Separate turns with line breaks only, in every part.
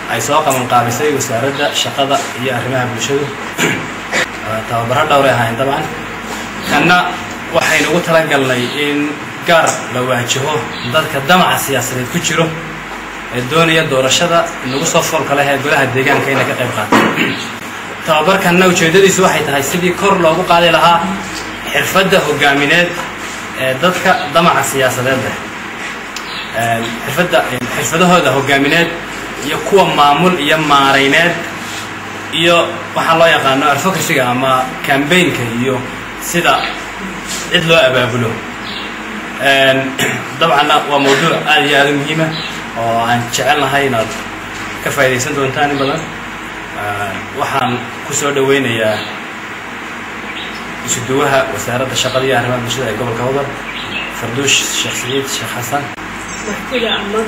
ay soo qabanqaabisay wasaaradda shaqada iyo arrimaha bulshadu tababaro dhowray ahaayeen dabcan kanna waxaynu ugu talagalnay in gaar la waajaho dadka damaca siyaasadeed ku jiro ee doonaya doorashada nagu soo foolka leh ee golaha deegaanka inay ka qayb qaataan tababarkanna ujeeddadiisu waxay tahay sidii kor loogu qaadi lahaa xirfadda hogaamineed ee dadka damaca siyaasadeed leh xirfadda xirfadahooda hogaamineed iyo kuwa maamul iyo maarayneed iyo waxaa loo yaqaano advocacyga ama cambaynka iyo sida cid loo abaabulo dabcanna waa mawduuc aada iyo aada u muhiima oo aan jecelnahay inaad ka faa'idaysan doontaan in badan waxaan ku soo dhaweynayaa isuduwaha wasaaradda shaqada iyo arrimaha bulshada ee gobolka wadar farduush sheekh saciid sheekh xasan
martida ama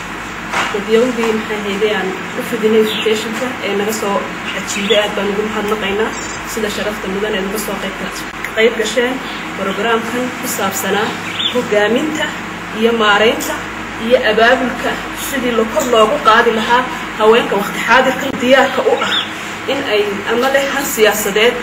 dadyawdii maxay hayday aan u fidinay invitationka ee naga soo ajiiday aad baan ugu mahadnaqaynaa sida sharafta mudan ee naga soo qayb gasheen brogaraamkan ku saabsanaa hogaaminta iyo maaraynta iyo abaabulka sidii kor loogu qaadi lahaa haweenka waqti xaadirkan diyaarka u ah in ay ama leh han siyaasadeed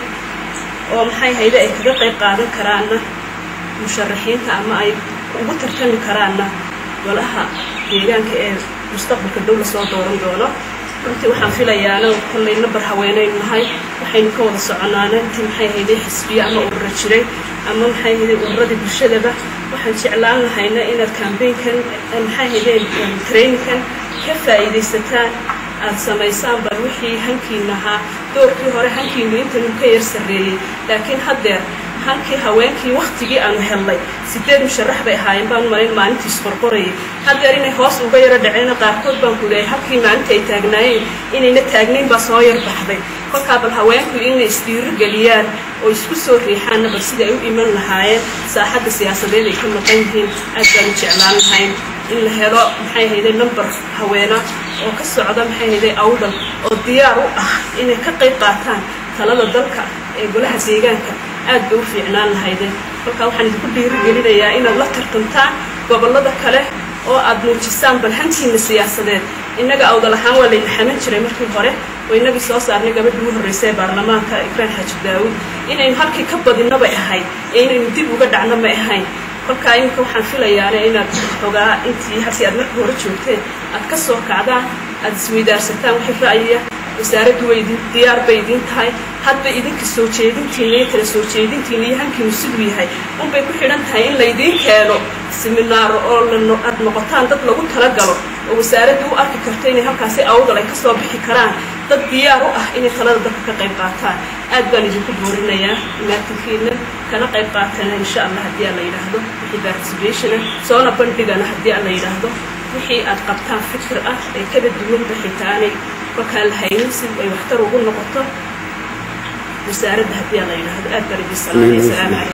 oo maxay hayde ay kaga qayb qaadan karaanna musharaxiinta ama ay ugu tartami karaanna golaha deegaanka ee mustaqbalka dhow la soo dooran doono runtii waxaan filayaana kollay nabar haweenaynu nahay waxaynu ka wada soconaana intii maxay hayday xisbiye ama urura jiray ama maxay hayday ururadii bulshadaba waxaan jeclaan lahayna inaad kambaynkan maxay haydeen trainingkan ka faa'iidaysataan aad samaysaan bal wixii hankiina ahaa doorkii hore hankiinu intanu ka yar sarreeyey laakiin haddeer hankii haweenkii waktigii aanu hellay sideed musharax bay ahaayeen baan malayn maalintii isqorqorayay haddeer inay hoos uga yaro dhaceena qaarkood baan kuleeyay halkii maalinta ay taagnaayeen inayna taagnayn baa soo yar baxday kolkaa bal haweenku inay isdiiro geliyaan oo isku soo riixaanna bal sidai ay u iman lahaayeen saaxadda siyaasadeed ay ka maqan yihiin aad baanu jeclaan lahayn in la helo maxay hayday number haweena oo ka socda maxay hayday awdal oo diyaar u ah inay ka qayb qaataan talada dalka ee golaha deegaanka aad bay u fiicnaan lahayde kolkaa waxaan idinku dhiirigelinayaa inaad la tartantaan gobollada kale oo aad muujisaan bal hantiina siyaasadeed innaga awdal ahaan waa layna xaman jiray markii hore oo innagii soo saarnay gabadhii ugu horreysay ee baarlamaanka ikraan xaaji daawud inaynu halkii ka badinno bay ahayd ee inaynu dib uga dhacno may ahayn kolkaa iminka waxaan filayaana inaad xogaa intii halkii aad markii hore joogteen aad ka soo kacdaan aad isweydaarsataan wixii ra'yiya wasaaraddu way idin diyaar bay idin tahay hadba idinka soo jeedintiina iyo kala soo jeedintiina iyo hankiinu siduu yahay unbay ku xidhan tahay in laydiin keeno seminaaro oo aad noqotaan dad lagu talagalo oo wasaaraddu u arki karto inay halkaasi awdal ay ka soo bixi karaan dad diyaar u ah inay talada dalka ka qayb qaataan aad baan idinku boorinayaa imaatinkiina kana qayb qaatana insha allah haddii aan la yidhaahdo wixii participationa soona bandhigana haddii aan la yidhaahdo wixii aad qabtaan fikir ah ee kala duwanba xitaanay kolkaan la haynin si ay waxtar ugu noqoto wasaaradda haddii aan la yidhaahdo aad baan idin salaamaya asalaamu calaykum